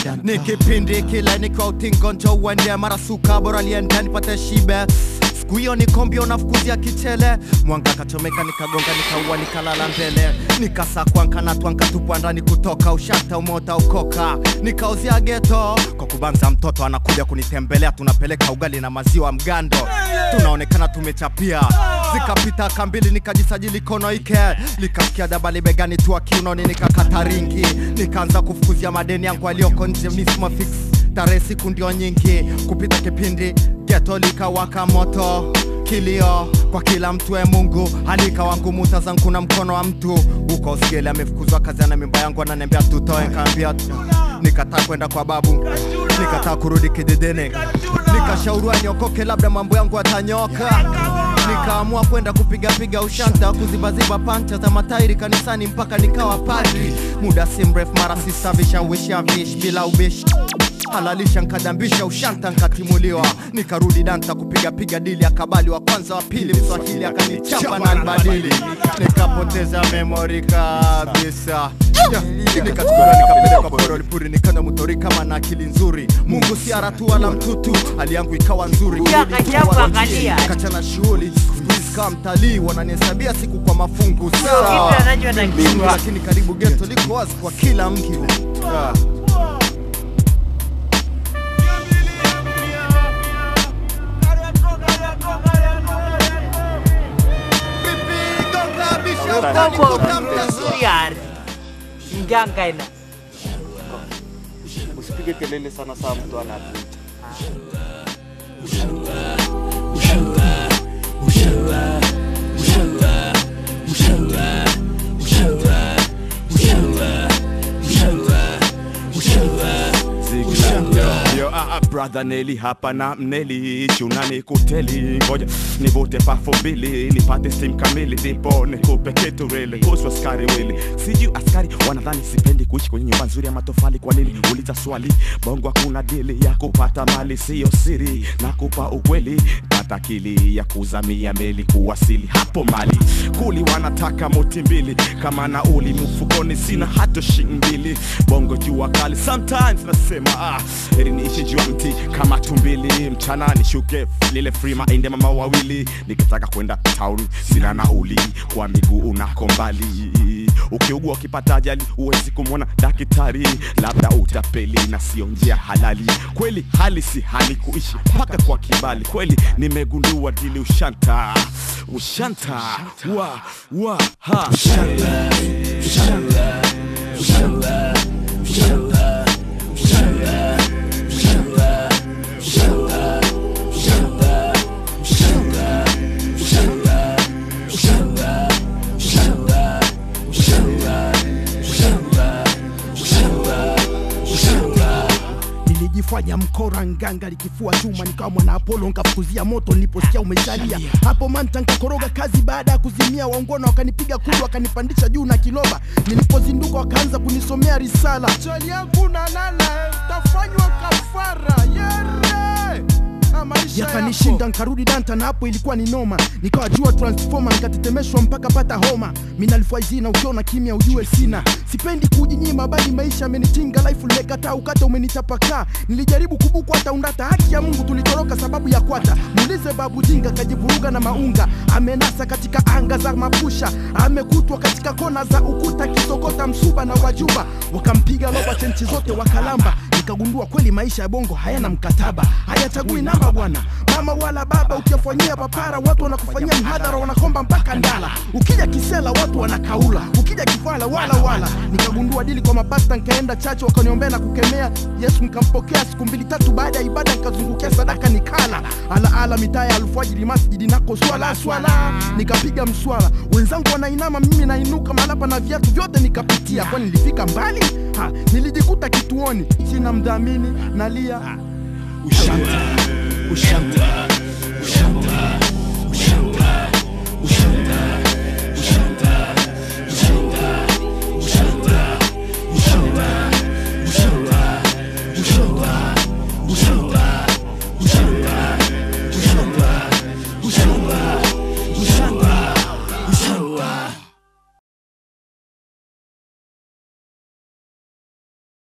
ni kipindi kile nikiwa utingo njo uende mara suka bora liende nipate shibe siku hiyo nikombio nafukuzia kichele mwanga kachomeka nikagonga nikaua nikalala mbele nikasakwa nkanatwa nkatupwa ndani kutoka ushata umota ukoka nikauzia geto kwa kubanza mtoto anakuja kunitembelea tunapeleka ugali na maziwa mgando tunaonekana tumechapia zikapita kambili nikajisajili kono ike likasikia dabali begani tua kiunoni nikakata ringi nikaanza kufukuzia madeni yangu alioko nje misma fix tarehe siku ndio nyingi kupita kipindi geto likawaka moto kilio kwa kila mtu e mungu halika wangu muta zangu na mkono wa mtu huko usigele amefukuzwa kazi ana mimba yangu ananiambia tutoe nkaambia nikataa kwenda kwa babu nikataa kurudi kididini nikashauriwa niokoke labda mambo yangu yatanyoka nikaamua kwenda kupigapiga ushanta kuzibaziba pancha za matairi kanisani mpaka nikawa padri muda si mrefu mara sisa vishawisha vish bila ubishi halalisha nkadambisha ushanta nkatimuliwa nikarudi danta kupigapiga dili akabali wa kwanza wa pili mswahili akanichapa na nbadili nikapoteza memori kabisa Yeah, nikachukua nikapelekwa porolipuri nikana mutori kama na akili nzuri mungu si aratu wala mtutu hali yangu ikawa nzuri Ya, Kurudi kajabu kuwa angalia. kachana shughuli siku hizi kama mtalii wananihesabia siku kwa mafungu Kitu sawa anachotakiwa lakini karibu geto liko wazi kwa kila mtu yeah. Kobo Suriar Nganga ina usipige kelele sana saa mtu anavuta Yo, ah, ah, brother Nelly hapa na mneli chunani kuteli ngoja nivute pafo mbili nipate steam kamili ndipo nikupe kitu really kuhusu askari wili sijui askari wanadhani sipendi kuishi kwenye nyumba nzuri ya matofali kwa nini uliza swali bongo hakuna dili ya kupata mali siyo siri na kupa ukweli pata kili ya kuzamia meli kuwasili hapo mali kuli wanataka moti mbili kama nauli mfukoni sina hata shilingi mbili bongo jua kali sometimes nasema ah, heri niishi juu ya mti kama tumbili mchana nishuke lile free maende mama wawili nikitaka kwenda town sina nauli kwa miguu unako mbali ukiugua ukipata ajali huwezi kumwona daktari labda utapeli na sio njia halali kweli hali si hali kuishi mpaka kwa kibali kweli nimegundua dili ushanta ushanta wa wa ha ushanta ushanta ushanta ushanta ushanta ushanta ushanta ushanta ushanta ushanta ushanta ushanta ushanta ushanta ushanta ushanta nilijifanya mkora nganga likifua chuma nikawa mwana apolo nkafukuzia moto niliposikia umejalia hapo manta nkakoroga kazi baada ya kuzimia waungona wakanipiga kudu wakanipandisha juu na kiloba nilipozinduka wakaanza kunisomea risala chali yangu nalala tafanywa kafara yere yakanishinda nkarudi danta na hapo ilikuwa ni noma nikawa jua transformer nikatetemeshwa mpaka pata homa minalfaizina ukiona kimya ujue sina sipendi kujinyima bali maisha amenitinga life limekataa ukata umenitapakaa nilijaribu kubuku hata undata haki ya mungu tulitoroka sababu ya kwata muulize babu jinga kajivuruga na maunga amenasa katika anga za mapusha amekutwa katika kona za ukuta kisokota msuba na wajuba wakampiga loba chenchi zote wakalamba nikagundua kweli maisha ya bongo hayana mkataba hayachagui namba bwana mama wala baba ukiwafanyia papara watu wanakufanyia mhadhara wanakomba mpaka ndala ukija kisela watu wanakaula ukija kifala wala wala nikagundua dili kwa mapasta nkaenda chache wakaniombea na kukemea yesu nkampokea siku mbili tatu baada ya ibada nikazungukia sadaka nikala alaala mitaa ya alfajiri masjidi nako swala swala nikapiga mswala wenzangu wanainama mimi nainuka malapa na viatu vyote nikapitia kwani nilifika mbali ha, nilijikuta kituoni sina mdhamini nalia ushanta ushanta ushanta ushanta ushanta ushanta ushanta ushanta ushanta ushanta ushanta ushanta ushanta ushanta ushanta ushanta ushanta